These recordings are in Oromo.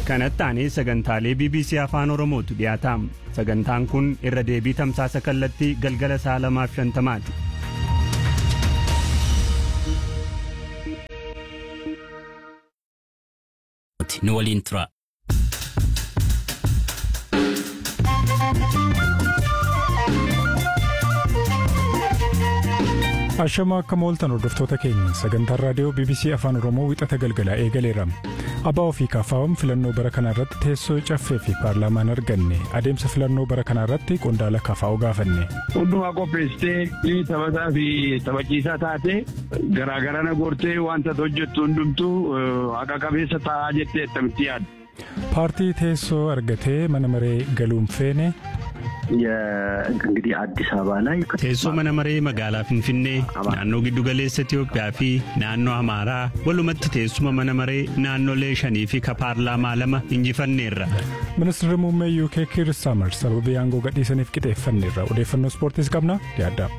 kanatti aanee sagantaalee bbc afaan oromootu dhiyaataam sagantaan kun irra deebii tamsaasa kallattii galgala saa lamaaf shantamaati nu waliin tura. Ashama akka mooltan hordoftoota keenya sagantaan raadiyoo BBC Afaan Oromoo wixata galgalaa eegaleera. Abbaa ofii kaafaawwan filannoo bara kanaa irratti teessoo caffee fi paarlaamaan arganne adeemsa filannoo bara kanaa irratti qondaala kafaa'u gaafanne. Hundumaa qopheessitee taphataa fi taphachiisaa taate garaagarana goortee wanta hojjettu hundumtuu haqa qabeessa ta'aa jettee attamitti yaadda. Paartii teessoo argatee mana maree galuun feene እንግዲህ አዲስ አበባ ላይ teessoo mana maree magaalaa finfinnee naannoo giddugaleessa Itiyoophiyaa fi naannoo Amaaraa walumatti teessuma mana maree naannolee shanii fi ka paarlaamaa lama injifanneerra. ministeerri muummee UK Kiir Starmer sababii aangoo gadhiisaniif qixeeffanneerra odeeffannoo ispoortiis qabna yaadda.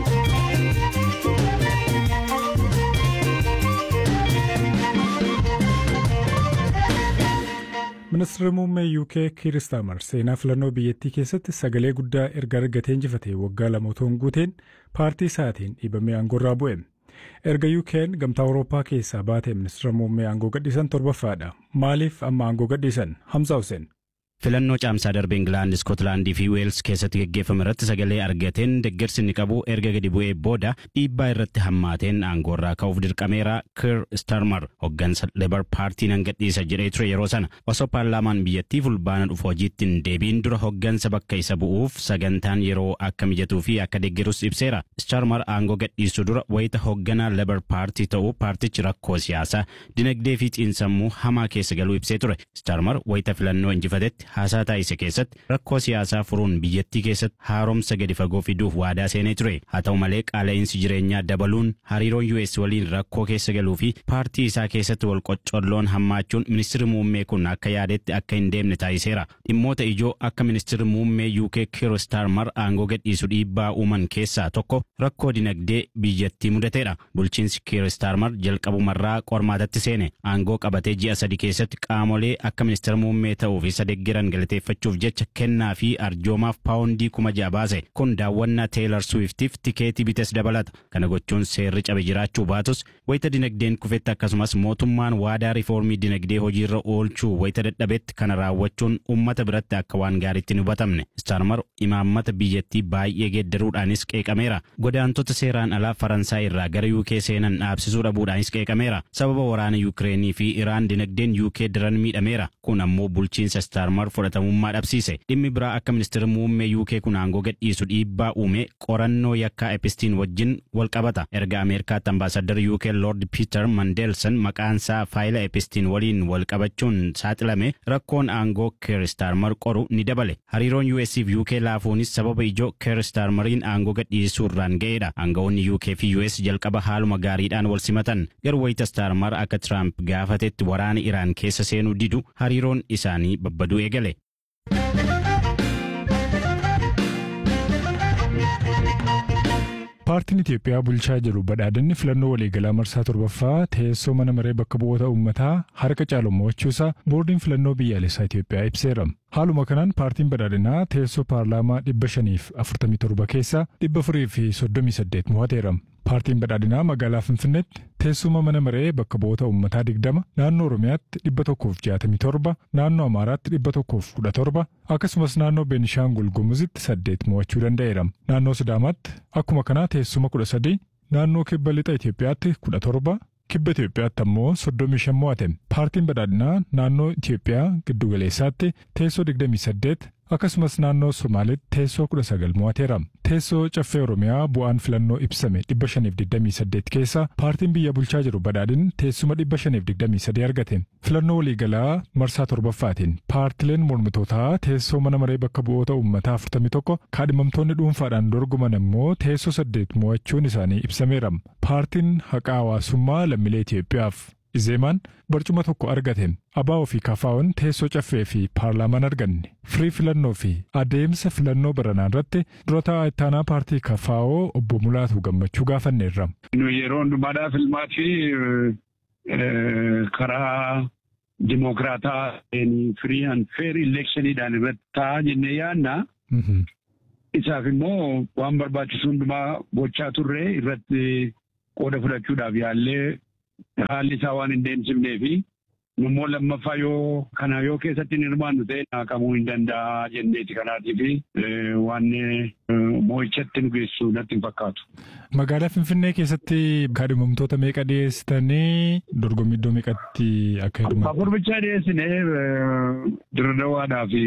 ministeerri muummee UK Kiir Starmer seenaa filannoo biyyattii keessatti sagalee guddaa erga argatee injifatee waggaa lama otoo hin guuteen paartii isaatiin dhiibamee aangoorraa bu'e. Erga UK'n gamtaa Awurooppaa keessaa baatee ministeera muummee aangoo gadhiisan torbaffaadha. Maaliif amma aangoo gadhiisan? Hamza Hussein. filannoo caamsaa darbe Ingilaand, Iskotlaandii fi Weels keessatti geggeeffame irratti sagalee argateen deeggarsi inni qabu erga gadi bu'ee booda dhiibbaa irratti hammaateen aangoorraa ka'uuf dirqameera Kiir Starmer hoggansa Lebar paartii nan gadhiisa jedhee ture yeroo sana osoo paarlaamaan biyyattii fulbaana dhufu hojiitti hin deebiin dura hoggansa bakka isa bu'uuf sagantaan yeroo akka mijatuu fi akka deeggarus ibseera. Starmer aangoo gadhiisuu dura wayita hogganaa Lebar paartii ta'uu paartichi rakkoo siyaasaa dinagdee fi xiinsammuu hamaa keessa galuu ibsee ture. Starmer wayita filannoo injifatetti haasaa taasise keessatti rakkoo siyaasaa furuun biyyattii keessatti haaromsa gadi fagoo fiduuf waadaa seenee ture haa ta'u malee qaala'insi jireenyaa dabaluun hariiroon US waliin rakkoo keessa galuu fi paartii isaa keessatti wal qoccolloon hammaachuun ministirri muummee kun akka yaadetti akka hin deemne taasiseera dhimmoota ijoo akka ministirri muummee UK Kiir Starmer aangoo gadhiisu dhiibbaa uuman keessaa tokko rakkoo dinagdee biyyattii mudateera bulchiinsi Kiir Starmer jalqabumarraa qormaatatti seene aangoo qabatee ji'a sadi keessatti qaamolee akka ministeera muummee ta'uuf isa deeggaran galateeffachuuf jecha kennaa fi arjoomaaf paawundii kuma ja'a baase kun daawwannaa teelar suwiftiif tikeetii bites dabalata kana gochuun seerri cabe jiraachuu baatus wayita dinagdeen kufetti akkasumas mootummaan waadaa riifoormii dinagdee hojiirra oolchuu wayita dadhabetti kana raawwachuun ummata biratti akka waan gaariitti hin hubatamne staarmar imaammata biyyattii baay'ee geeddaruudhaanis qeeqameera godaantota seeraan alaa faransaay irraa gara yuukee seenan dhaabsisuu dhabuudhaanis qeeqameera sababa waraana yuukireenii fi iraan dinagdeen yuukee daran miidhameera kun ammoo bulchiinsa staarmar fudhatamummaa dhabsiise dhimmi biraa akka ministeera muummee yuukee kun aangoo gadhiisu dhiibbaa uume qorannoo yakkaa epistiin wajjin wal qabata erga ameerikaatti ambaasadar yuukee lord piiter mandeelsan maqaansaa faayila epistiin waliin wal qabachuun saaxilame rakkoon aangoo keer staarmar qoru ni dabale hariiroon us fi yuukee laafuunis sababa ijoo keer staarmariin aangoo gadhiisuu irraan ga'eedha aangawoonni yuukee fi us jalqaba haaluma gaariidhaan wal simatan garuu wayita staarmar akka tiraamp gaafatetti waraana iraan keessa seenuu didu hariiroon isaanii babbaduu eegale. Paartiin Itiyoophiyaa bulchaa jiru badhaadinni filannoo waliigalaa marsaa torbaffaa teessoo mana maree bakka bu'oota uummataa harka caalu mo'achuusaa boordiin filannoo biyyaalessaa Itiyoophiyaa ibseera. Haaluma kanaan paartiin badhaadhinaa teessoo paarlaamaa dhibba shaniif afurtamii torba keessaa dhibba afurii fi soddomii saddeet mo'ateera. Paartiin badhaadhinaa magaalaa Finfinneetti teessuma mana maree bakka bu'oota uummataa digdama, naannoo Oromiyaatti dhibba tokkoof jaatamii torba, naannoo Amaaraatti dhibba tokkoof kudha torba, akkasumas naannoo Beenishaangul Gumuzitti saddeet mo'achuu danda'eera. Naannoo Sidaamaatti akkuma kanaa teessuma kudha sadii, naannoo kibba lixa Itoophiyaatti kudha torba, kibba Itoophiyaatti ammoo soddomii shan mo'ate. Paartiin badhaadhinaa naannoo Itoophiyaa giddugaleessaatti teessoo digdamii saddeet akkasumas naannoo Somaalitti teessoo kudha sagal mo'ateera. Teessoo caffee Oromiyaa bu'aan filannoo ibsame dhibba shaniif digdamii saddeet keessa paartiin biyya bulchaa jiru badhaadhin teessuma dhibba shaniif digdamii sadii argate. Filannoo waliigalaa marsaa torbaffaatiin paartileen mormitootaa teessoo mana maree bakka bu'oota uummataa afurtamii tokko kaadhimamtoonni dhuunfaadhaan dorgoman immoo teessoo saddeet mo'achuun isaanii ibsameera. Paartiin haqaa hawaasummaa lammiilee Itoophiyaaf Izeemaan barcuma tokko argate abaa ofii kafaa'uun teessoo caffee fi paarlaamaan arganne firii filannoo fi adeemsa filannoo baranaa irratti dura taa'aa ittaanaa paartii kafaa'oo obbo Mulaatu gammachuu gaafanneerra. Yeroo hundumaadhaa filmaa fi karaa dimokiraataa firii and feer ileekshiniidhaan irratti ta'a jennee yaadna. Isaaf immoo waan barbaachisu hundumaa gochaa turre irratti qooda fudhachuudhaaf yaallee haalli isaa waan hin deemsifnee fi immoo lammaffaa yoo kana yoo keessatti hin hirmaannu ta'e naqamuu hin danda'a jenneeti kanaatii fi waan moo'ichatti nu geessu natti hin fakkaatu. Magaalaa Finfinnee keessatti kaadhimamtoota meeqa dhiyeessitanii dorgommii iddoo meeqatti akka hirmaatan? Afur bichaa dhiyeessinee dirdawaadhaa fi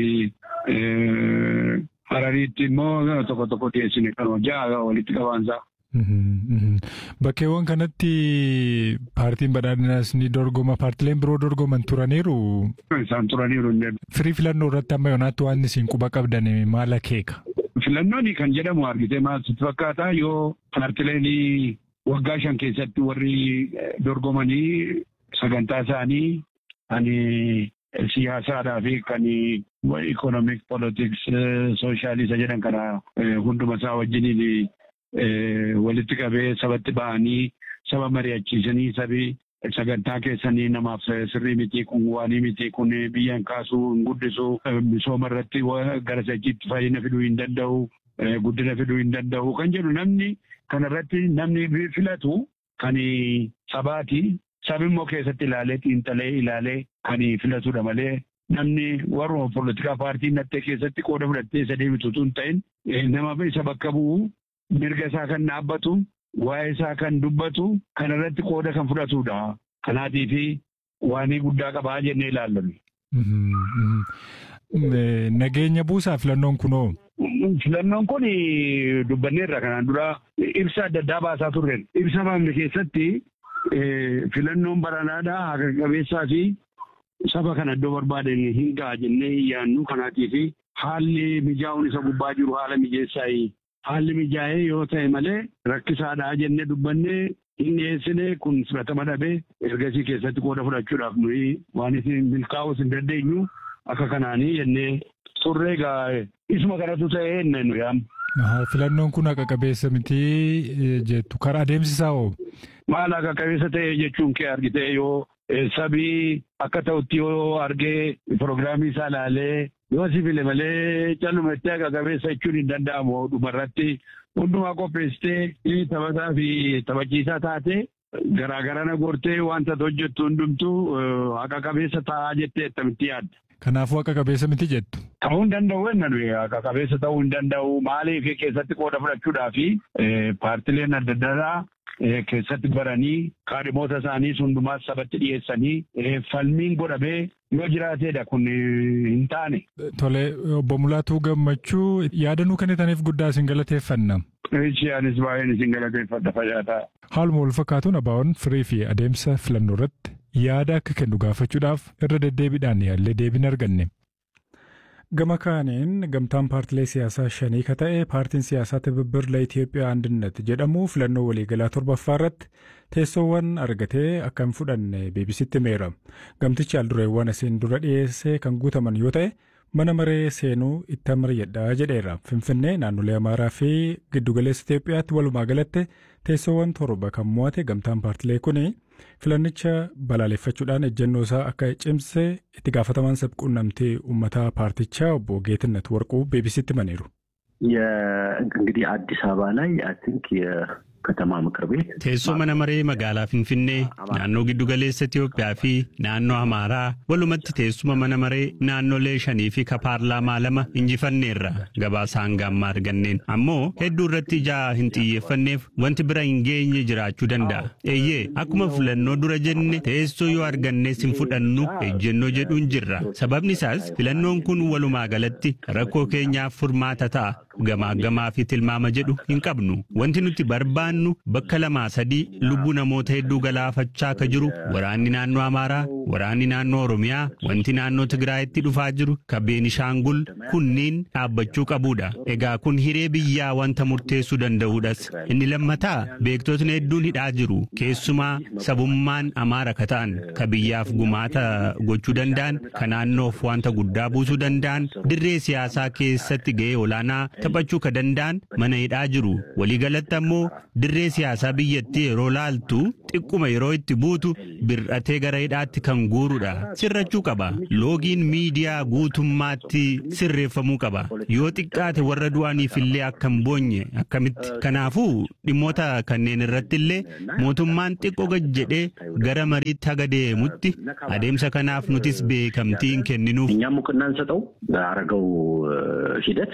harariitti immoo tokko tokko dhiyeessine kan ja'a walitti qabaansaa. Bakkeewwan kanatti paartiin badhaadhinaas ni dorgoma paartileen biroo dorgoman turaniiru. Isaan turaniiru. Firii filannoo irratti amma yoonaatti waan isin quba qabdan maal akeeka? Filannoon kan jedhamu argitee maal sitti fakkaata yoo paartileen waggaa shan keessatti warri dorgomanii sagantaa isaanii ani siyaasaadhaa fi kan ikonomik politiks sooshaaliisa jedhan kana hunduma isaa wajjiniin walitti qabee sabatti ba'anii saba mari'achiisanii sabi sagantaa keessanii namaaf sirrii miti kun waanii miti kun biyyan kaasuu hin guddisu misooma irratti gara sachiitti fayyina fiduu hin danda'u guddina fiduu hin danda'u kan jedhu namni kanarratti namni filatu kan sabaati sabi immoo keessatti ilaalee xiinxalee ilaalee kan filatudha malee namni warruma poolitikaa paartii nattee keessatti qooda fudhattee isa deebitu tun ta'in nama isa bakka bu'u mirga isaa kan dhaabbatu waa'ee isaa kan dubbatu kan irratti qooda kan fudhatudha. Kanaatii fi waanii guddaa qabaa jennee ilaallannu. Nageenya buusaa filannoon kunoo. Filannoon kun dubbanneerra kanaan dura ibsa adda addaa baasaa turre. Ibsa baafne keessatti filannoon baranaadhaa haqa qabeessaa fi saba kana iddoo barbaadan hin ga'a jennee yaannu kanaatii fi haalli mijaa'uun isa gubbaa jiru haala mijeessaa haalli mijaa'ee yoo ta'e malee rakkisaadhaa jennee dubbannee hin dhiyeessine kun fudhatama dhabee ergasii keessatti qooda fudhachuudhaaf nuyi waan isin milkaa'uus hin dandeenyu akka kanaanii jennee turre egaa isuma kanatu ta'ee inni nu yaam. Filannoon kun haqa qabeessa miti jettu karaa adeemsisaa hoo? Maal haqa qabeessa ta'e jechuun kee argitee yoo sabii akka ta'utti yoo argee pirogiraamii isaa ilaalee yoo si file malee calluma itti haqa qabeessa jechuun hin danda'amu dhumarratti hundumaa qopheessitee taphataa fi taphachiisaa taate garaagarana gortee wanta hojjettu hundumtuu haqa qabeessa ta'aa jettee attamitti yaadda. Kanaafuu haqa qabeessa miti jettu. Ta'uu hin danda'u jenna nuyi haqa qabeessa ta'uu hin danda'u maaliif keessatti qooda fudhachuudhaa fi paartileen adda addaa keessatti baranii kaadhimoota isaanii hundumaa sabatti dhiyeessanii falmiin godhamee yoo jiraateedha kun hin taane. Tole obbo Mulaatuu Gammachuu yaadannoo kennitaniif guddaa isin galateeffanna. Isheenis baay'een isin galateeffadha fayyadaa. Haaluma wal fakkaatuun ABO'n firii fi adeemsa filannoo irratti yaada akka kennu gaafachuudhaaf irra deddeebiidhaan yaallee deebiin arganne. Gama kaaniin gamtaan paartilee siyaasaa shanii ka ta'e paartiin siyaasaa tibibbirla Itoophiyaa Andinnat jedhamu filannoo waliigalaa torbaffaa irratti teessoowwan argatee akka hin fudhanne beebisitti himeera. Gamtichi aldureewwan asiin dura dhiyeessee kan guutaman yoo ta'e mana maree seenuu itti amariyyadhaa jedheera. Finfinnee naannolee Amaaraa fi giddugaleessa Itoophiyaatti walumaa galatti teessoowwan torba kan mo'ate gamtaan paartilee kuni filannicha balaaleffachuudhaan ejjennoo isaa akka cimse itti gaafatamaan sabquunnamtii uummataa paartichaa obbo Geetነት Warquu beebisitti himaniiru. እንግዲህ አዲስ አበባ ላይ አይ ቲንክ ከተማ ምክር ቤት teessoo mana maree magaalaa Finfinnee naannoo giddugaleessa Itoophiyaa fi naannoo Amaaraa walumatti teessuma mana maree naannolee shanii fi ka paarlaamaa lama injifanneerra gabaasa hanga ammaa arganneen ammoo hedduu irratti ijaa hin xiyyeeffanneef wanti bira hin geenye jiraachuu danda'a. Eeyyee akkuma filannoo dura jenne teessoo yoo argannees hin fudhannu ejjennoo jedhuun jirra. Sababni isaas filannoon kun walumaa galatti rakkoo keenyaaf furmaata ta'a. Gamaa gamaa fi tilmaama jedhu hin qabnu. Wanti nuti barbaannu bakka lamaa sadii lubbuu namoota hedduu galaafachaa ka jiru waraanni naannoo Amaaraa, waraanni naannoo Oromiyaa, wanti naannoo Tigraayitti dhufaa jiru ka Beenishaangul kunniin dhaabbachuu qabudha. Egaa kun hiree biyyaa wanta murteessuu danda'uudhas. Inni lammataa beektotni hedduun hidhaa jiru. Keessumaa sabummaan Amaara ka ta'an ka biyyaaf gumaata gochuu danda'an, ka naannoof wanta guddaa buusuu danda'an, dirree siyaasaa keessatti gahee olaanaa taphachuu ka danda'an mana hidhaa jiru. Waliigalatti ammoo dirree siyaasaa biyyattii yeroo laaltu xiqquma yeroo itti buutu bir'atee gara hidhaatti kan guurudha. Sirrachuu qaba. Loogiin miidiyaa guutummaatti sirreeffamuu qaba. Yoo xiqqaate warra du'aniif illee akka hin boonye akkamitti. Kanaafuu dhimmoota kanneen irratti illee mootummaan xiqqoo gad jedhee gara mariitti haga deemutti adeemsa kanaaf nutis beekamtii hin kenninuuf. እኛም እውቅና እንሰጠው አረገው ሂደት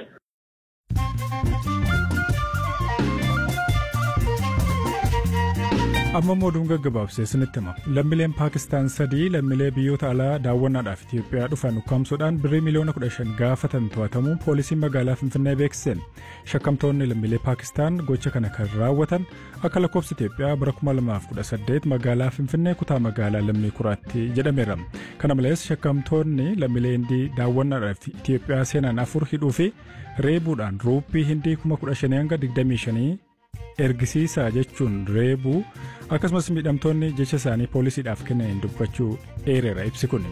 amma mooduun gaggabaabsee isinitti hima lammiileen paakistaan sadii lammiilee biyyoota alaa daawwannaadhaaf Itoophiyaa dhufan ukkaamsuudhaan birrii miliyoona 15 gaafatan to'atamuun poolisiin magaalaa Finfinnee beeksiseen shakkamtoonni lammiilee paakistaan gocha kana kan raawwatan akka lakkoofsa Itoophiyaa bara 2018 magaalaa Finfinnee kutaa magaalaa lammii kuraatti jedhameera. Kana malees shakkamtoonni lammiilee hindii daawwannaadhaaf Itoophiyaa seenan afur hidhuu fi reebuudhaan ruuppii hindii 15,000 hanga 25 ergisiisaa jechuun reebuu akkasumas miidhamtoonni jecha isaanii poolisiidhaaf kennaniin dubbachuu eereera ibsi kun.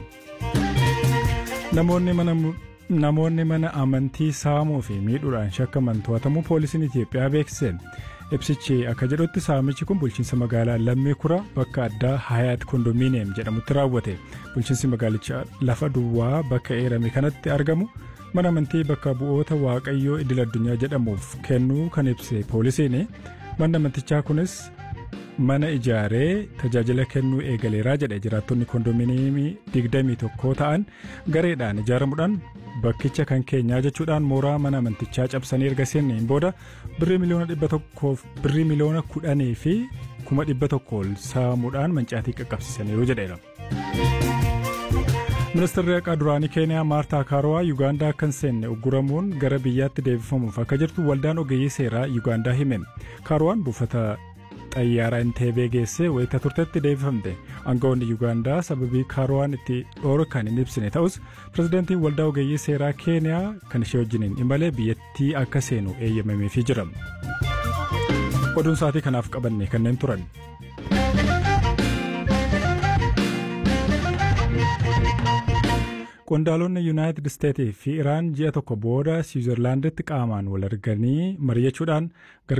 Namoonni mana amantii saamuu fi miidhuudhaan shakkaman to'atamuu poolisiin Itoophiyaa beeksiseen ibsichi akka jedhutti saamichi kun bulchiinsa magaalaa lammii kura bakka addaa hayaat kondominiyeem jedhamutti raawwate bulchiinsi magaalichaa lafa duwwaa bakka eerame kanatti argamu. mana amantii bakka bu'oota waaqayyoo idil addunyaa jedhamuuf kennuu kan ibse poolisiin manni amantichaa kunis mana ijaaree tajaajila kennuu eegaleeraa jedhe jiraattonni kondominiyeemii 21 ta'an gareedhaan ijaaramuudhaan bakkicha kan keenyaa jechuudhaan mooraa mana amantichaa cabsanii erga seenneen booda birrii miliyoona dhibba tokkoof birrii miliyoona kudhanii fi kuma dhibba tokko ol saamuudhaan mancaatii qaqqabsiisaniiru jedheera. ministeerri haqaa duraanii keeniyaa maartaa kaarowaa yuugaandaa akka hin seenne ugguramuun gara biyyaatti deebifamuuf akka jirtu waldaan ogeeyyii seeraa yuugaandaa hime kaarowaan buufata xayyaaraa inteebee geessee wayita turtetti deebifamte aangawoonni yuugaandaa sababii kaarowaan itti dhoorkan hin ibsine ta'us pirezidaantiin waldaa ogeeyyii seeraa keeniyaa kan ishee wajjiniin imalee biyyattii akka seenu eeyyamameefii jira oduun sa'aatii kanaaf qabanne kanneen turan. qondaalonni yuunaayitid isteetii fi iraan ji'a tokko booda siwiizerlaanditti qaamaan wal arganii mari'achuudhaan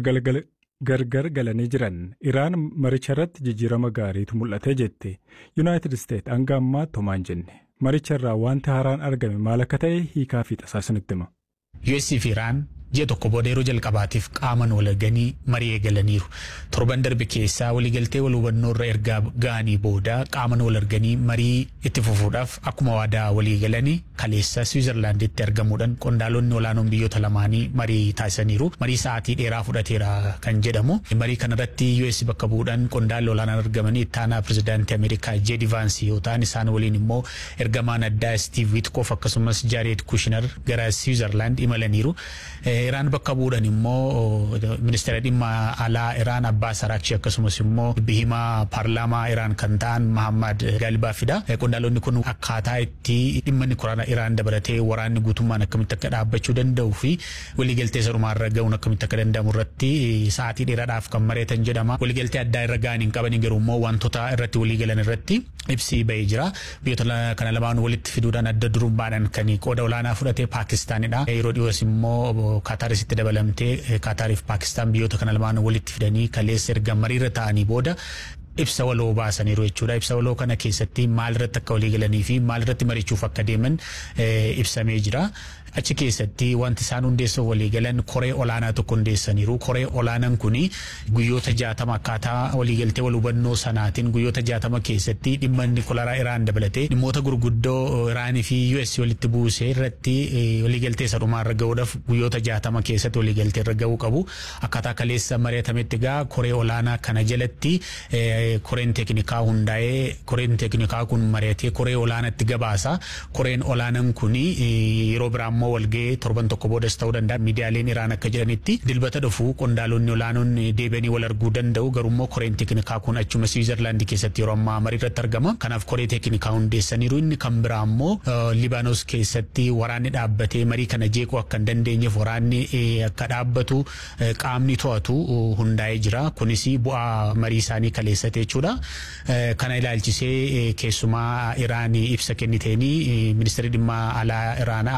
gargar galanii jiran iraan maricha irratti jijjiirama gaariitu mul'ate jette yuunaayitid isteet hanga ammaatti homaan jenne maricha irraa wanti haaraan argame maal akka ta'e hiikaa fi tasaasinitti hima. US fi Iraan ji'a tokko booda yeroo jalqabaatiif qaaman wal arganii marii eegalaniiru. Torban darbe keessaa waliigaltee wal hubannoo irra ergaa ga'anii booda qaaman wal arganii marii itti fufuudhaaf akkuma waadaa waliigalanii kaleessa Swiizerlaanditti argamuudhaan qondaalonni olaanoon biyyoota lamaanii marii taasisaniiru. Marii sa'aatii dheeraa fudhateera kan jedhamu. Marii kanarratti US bakka bu'uudhaan qondaalli olaanaan argamanii ittaanaa pirezidaantii Ameerikaa Jeedi Vaansi yoo ta'an isaan waliin immoo ergamaan addaa Steve Witkoff akkasumas Jared Kushner gara Swiizerlaand imalaniiru. Iraan bakka bu'uudhaan immoo ministeera dhimma alaa Iraan Abbaas Araakchi akkasumas immoo bihimaa paarlaamaa Iraan kan ta'an Mahammad Galibaafidha. Qondaalonni kun akkaataa itti dhimma nukilaaraa Iraan dabalatee waraanni guutummaan akkamitti akka dhaabbachuu danda'uu fi waliigaltee sarumaarra ga'uun akkamitti akka danda'amu irratti sa'aatii dheeraadhaaf kan mareetan jedhama. Waliigaltee addaa irra ga'an hin qaban garuu immoo wantoota irratti waliigalan irratti ibsi ba'ee jira. Biyyoota kana lamaan walitti fiduudhaan adda durummaadhaan kan qooda olaanaa fudhate Paakistaanidha. Yeroo dhiyoos immoo Kaataarisitti dabalamtee Kaataariif Paakistaan biyyoota kana lamaan walitti fidanii kaleessa erga mariirra ta'anii booda ibsa waloo baasaniiru jechuudha. Ibsa waloo kana keessatti maal irratti akka walii galanii fi maal irratti marichuuf akka deeman ibsamee jira. Achi keessatti wanti isaan hundeessuuf walii galan koree olaanaa tokko hundeessaniiru. Koree olaanaan kuni guyyoota jaatama akkaataa waliigaltee wal hubannoo sanaatiin guyyoota jaatama keessatti dhimma nukilaaraa Iraan dabalatee dhimmoota gurguddoo Iraanii fi US walitti buusee irratti waliigaltee isa dhumaa irra ga'uudhaaf guyyoota jaatama keessatti waliigaltee irra ga'uu qabu. Akkaataa kaleessa mari'atametti gaa koree olaanaa kana jalatti koreen teeknikaa hundaa'ee koreen teeknikaa kun mari'atee koree olaanaatti gabaasa. Koreen olaanaan kuni yeroo biraa immoo walga'ee torban tokko boodas ta'uu danda'a miidiyaaleen Iraan akka jedhanitti dilbata dhufu qondaalonni olaanoon deebi'anii wal arguu danda'u garuu koreen teeknikaa kun achuma Swiizerlaandi keessatti yeroo ammaa marii irratti argama. Kanaaf koree teeknikaa hundeessaniiru inni kan biraa immoo Libaanos keessatti waraanni dhaabbatee marii kana jeequu akka hin dandeenyeef waraanni akka dhaabbatu qaamni to'atu hundaa'ee jira. Kunis bu'aa marii isaanii kaleessate jechuudha. Kana ilaalchisee keessumaa Iraan ibsa kenniteenii ministeerri dhimma alaa Iraanaa Abbaas Araakchi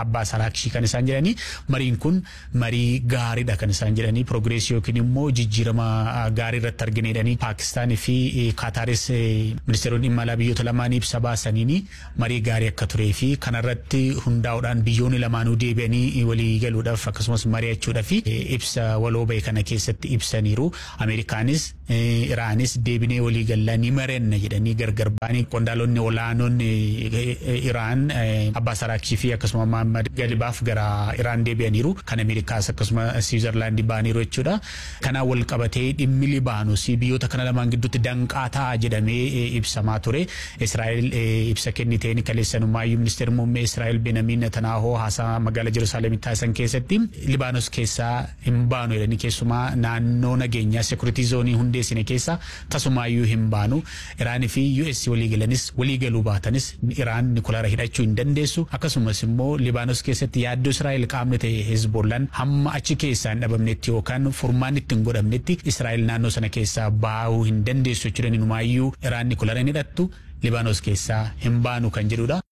Araakshii kan isaan jedhanii mariin kun marii gaariidha kan isaan jedhanii piroogreesii yookiin immoo jijjiirama gaarii irratti argineedhanii Paakistaanii fi Kaataaris ministeeronni dhimma alaa biyyoota lamaanii ibsa baasaniini marii gaarii akka turee fi kanarratti hundaa'uudhaan biyyoonni lamaanuu deebi'anii walii galuudhaaf akkasumas mari'achuudhaaf ibsa waloo bahe kana keessatti ibsaniiru. Ameerikaanis Iraanis deebinee walii gallaa ni marenna jedhanii gargar ba'anii qondaalonni olaanoon Iraan Abbaas Araakshii fi akkasuma Mahammad Galibaaf gara Iraan deebi'aniiru. Kan Ameerikaas akkasuma Siwiizerlaandii ba'aniiru jechuudha. Kanaan wal qabatee dhimmi Libaanoos biyyoota kana lamaan gidduutti danqaa ta'a jedhamee ibsamaa ture. Israa'el ibsa kenniteen kaleessanumaayyuu ministeerri muummee Israa'el Benamiin Netanaahoo haasaa magaalaa Jerusaaleemitti taasisan keessatti Libaanos keessaa hin baanu jedhanii keessumaa naannoo nageenyaa sekuritii zoonii hundeessine keessa tasumaayyuu hin baanu. Iraanii fi US waliigalanis waliigaluu baatanis Iraan Nikolaara hidhachuu hin dandeessu. Akkasumas immoo Libaanos keessatti yaaddoo Israa'el qaamni ta'e Hezbollaan hamma achi keessaa hin dhabamnetti yookaan furmaan itti hin godhamnetti Israa'el naannoo sana keessaa baahuu hin dandeessu jechuudha. Inumaayyuu Iraan Nikolaara hin hidhattu Libaanos keessaa hin baanu kan jedhudha.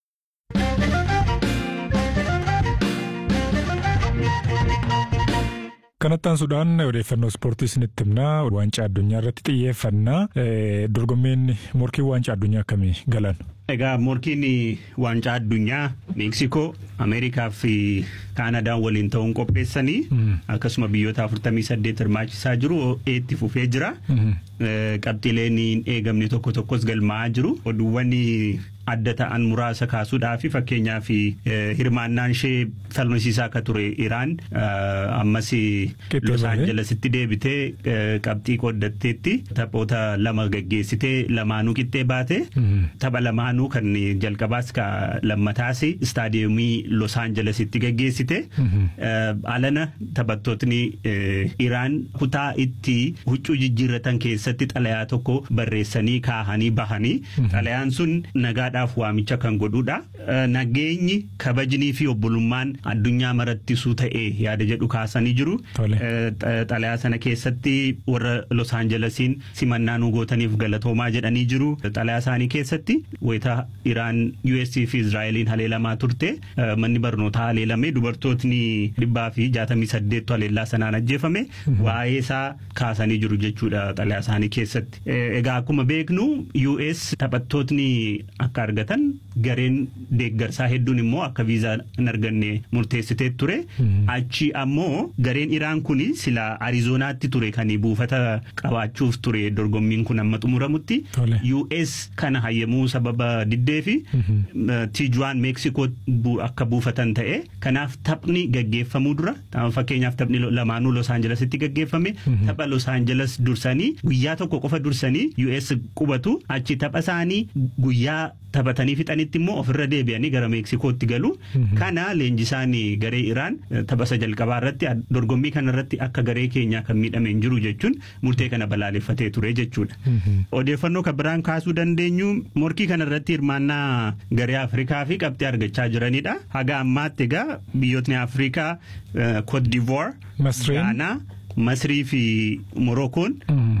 Kanattaan Sudaan odeeffannoo ispoortii isinitti himnaa waancaa addunyaa irratti xiyyeeffannaa dorgommeen morkii waancaa addunyaa akkamii galan? Egaa morkiin waancaa addunyaa Meeksikoo, Ameerikaa fi Kaanadaan waliin ta'uun qopheessanii akkasuma biyyoota 48 hirmaachisaa jiru itti fufee jira. Qabxiileen hin eegamne tokko tokkos galmaa'aa jiru. Oduuwwan adda ta'an muraasa kaasuudhaaf fakkeenyaaf hirmaannaan ishee falmisiisaa akka ture Iraan ammas Los Aanjelesitti deebitee qabxii qooddatteetti taphoota lama gaggeessitee lamaanuu qixxee baate tapha lamaanuu kan jalqabaas ka lammataas istaadiyeemii Los Aanjelesitti gaggeessite alana taphattootni Iraan kutaa itti huccuu jijjiirratan keessatti xalayaa tokko barreessanii kaahanii bahanii xalayaan sun nagaadha. nagaadhaaf waamicha kan godhudha. Nageenyi kabajnii fi obbolummaan addunyaa marattisuu ta'e yaada jedhu kaasanii jiru. Xalayaa sana keessatti warra Los Aanjelesiin simannaa nu gootaniif galatoomaa jedhanii jiru. Xalayaa isaanii keessatti wayita Iraan US fi Israa'eliin haleelamaa turte manni barnootaa haleelame dubartootni dhibbaa fi jaatamii saddeettu haleellaa sanaan ajjeefame waa'ee isaa kaasanii jiru jechuudha xalayaa isaanii keessatti. Egaa akkuma beeknu US taphattootni akka argatan gareen deeggarsaa hedduun immoo akka viizaa hin arganne murteessitee ture. Achi ammoo gareen Iraan kun sila Ariizoonaatti ture kan buufata qabaachuuf ture dorgommiin kun amma xumuramutti. US kana hayyamuu sababa diddee fi Tijuwaan Meeksikoo akka buufatan ta'e. Kanaaf taphni gaggeeffamuu dura fakkeenyaaf taphni lamaanuu Los Aanjelesitti gaggeeffame tapha Los Aanjeles dursanii guyyaa tokko qofa dursanii US qubatu achi tapha isaanii guyyaa taphatanii fixanitti immoo ofirra deebi'anii gara Meeksikootti galu. Kana leenjisaan garee Iraan taphasa jalqabaa irratti dorgommii kana irratti akka garee keenyaa kan miidhame hin jiru jechuun murtee kana balaaleffatee ture jechuudha. Odeeffannoo kan biraan kaasuu dandeenyu morkii kana irratti hirmaannaa garee Afrikaa fi qabxii argachaa jiranidha. Haga ammaatti egaa biyyootni Afrikaa Cote d'Ivoire, Gaanaa, Masrii fi Morookoon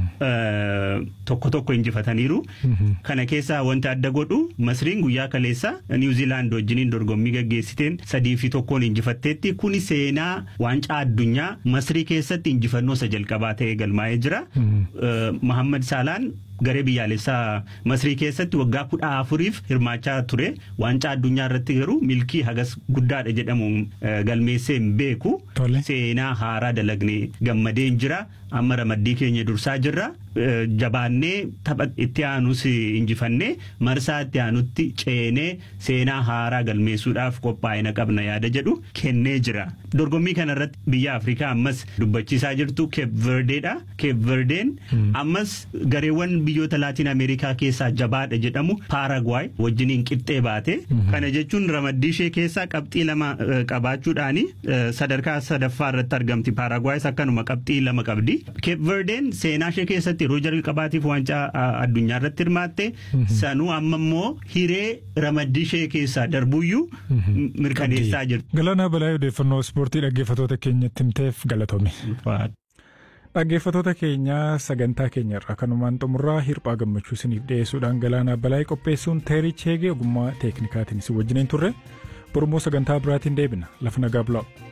tokko tokko injifataniiru. Kana keessaa wanti adda godhu Masriin guyyaa kaleessa Niwuziilaand wajjiniin dorgommii gaggeessiteen sadii fi tokkoon injifatteetti kuni seenaa waancaa addunyaa Masrii keessatti injifannoo isa jalqabaa ta'ee galmaa'ee jira. Muhammad Saalaan garee biyyaalessaa Masrii keessatti waggaa kudha afuriif hirmaachaa ture. Waancaa addunyaa irratti garuu milkii hagas guddaadha jedhamu galmeessee hin beeku. Seenaa haaraa dalagnee gammadeen jira. Amma ramaddii keenya dursaa jirra. Jabaannee tapha itti aanus injifannee marsaa itti aanutti ceenee seenaa haaraa galmeessuudhaaf qophaa'ina qabna yaada jedhu kennee jira. Dorgommii kanarratti biyya Afrikaa ammas dubbachiisaa jirtu Keep Verdeedha. Keep Verdeen ammas gareewwan biyyoota Laatiin Ameerikaa keessaa jabaadha jedhamu Paaragwaay wajjiniin qixxee baate. Kana jechuun ramaddii ishee keessaa qabxii lama qabaachuudhaani sadarkaa sadaffaa irratti argamti. Paaragwaayis akkanuma qabxii lama qabdi. Keep Verdeen seenaa ishee keessatti yeroo jalqabaatiif waancaa addunyaa irratti hirmaatte sanuu amma immoo hiree ramaddii ishee keessaa darbuyyuu mirkaneessaa jirti. Galaanaa balaa odeeffannoo ispoortii dhaggeeffatoota keenyatti himteef galatoome. Dhaggeeffatoota keenyaa sagantaa keenya irraa kanumaan xumurraa hirphaa gammachuu isiniif dhiyeessuudhaan galaanaa balaa qopheessuun teerii cheegee ogummaa teeknikaatiin isin wajjiniin turre Oromoo sagantaa biraatiin deebina lafa nagaa bulaa.